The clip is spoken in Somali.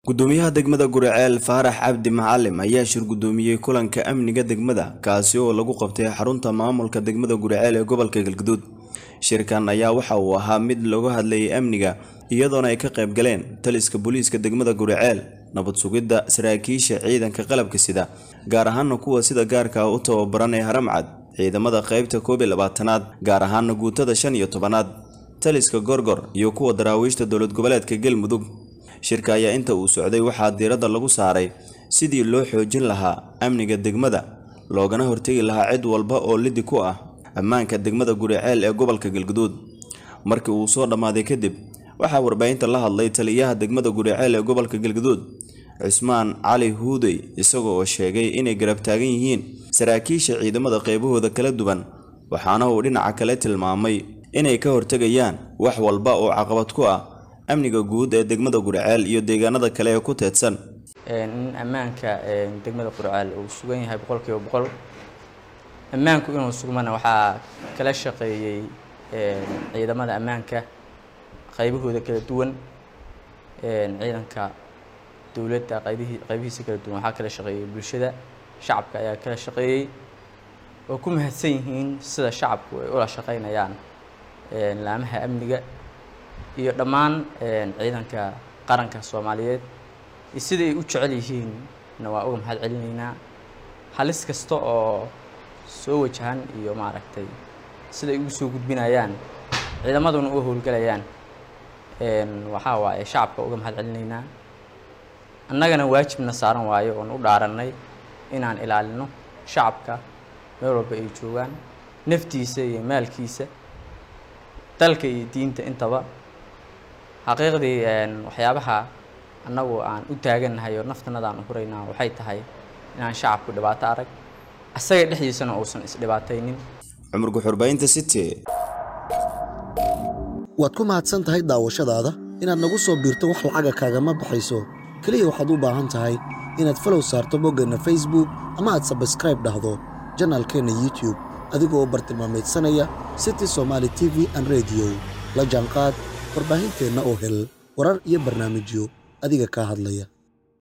gudoomiyaha degmada guriceel faarax cabdi macalim ayaa shir gudoomiyey kulanka amniga degmada kaasi oo lagu qabtay xarunta maamulka degmada guriceel ee gobolka galguduud shirkan ayaa waxa uu ahaa mid looga hadlayay amniga iyadoona ay ka qayb galeen taliska booliiska degmada guriceel nabad sugidda saraakiisha ciidanka qalabka sida gaar ahaana kuwa sida gaarka u tababaran ee haramcad ciidamada qaybta koob iyo labaatanaad gaar ahaana guutada shan iyo tobanaad taliska gorgor iyo kuwa daraawiishta dowlad goboleedka galmudug shirka ayaa inta uu socday waxaa diiradda lagu saaray sidii loo xoojin lahaa amniga degmada loogana hortegi lahaa cid walba oo lidi ku ah ammaanka degmada guriceel ee gobolka galguduud markii uu soo dhammaaday kadib waxaa warbaahinta la hadlay taliyaha degmada guriceel ee gobolka galguduud cismaan cali huudey isaga oo sheegay inay garab taagan yihiin saraakiisha ciidamada qaybahooda kala duwan waxaana uu dhinaca kale tilmaamay inay ka hortegayaan wax walba oo caqabad ku ah amniga guud ee degmada guriceel iyo deegaanada kale ee ku teedsan in ammaanka degmada guriceel uu sugan yahay boqolkiiba boqol ammaanku inuu sugmana waxaa kala shaqeeyey ciidamada ammaanka qaybahooda kala duwan ciidanka dowladda qaybihii qaybihiisa kala duwan waxaa kala shaqeeyey bulshada shacabka ayaa kala shaqeeyey oo ku mahadsan yihiin sida shacabku ay ula shaqeynayaan laamaha amniga iyo dhammaan ciidanka qaranka soomaaliyeed iyo sida ay u jecel yihiinna waa uga mahad celinaynaa halis kasta oo soo wajahan iyo maaragtay sida ay ugu soo gudbinayaan ciidamaduna u howlgelayaan waxaa waaye shacabka uga mahad celinaynaa annagana waajibna saaran waayo oon u dhaarannay inaan ilaalino shacabka meel walba ay joogaan naftiisa iyo maalkiisa dalka iyo diinta intaba xaqiiqdii waxyaabaha annagu aan u taagannahay oo naftanada aan u huraynaa waxay tahay inaan shacabku dhibaato arag asaga dhexdiisana uusan isdhibaataynin cumar guxurbaynta city waad ku mahadsan tahay daawashadaada inaad nagu soo biirto wax lacaga kaagama baxayso keliya waxaad u baahan tahay inaad falow saarto boggeenna facebook ama aad sabskraib dhahdo janaalkeenna youtub adigoo bartilmaameedsanaya city somaali t v an rediyo la jaanqaad warbaahinteenna oo hel warar iyo barnaamijyo adiga kaa hadlaya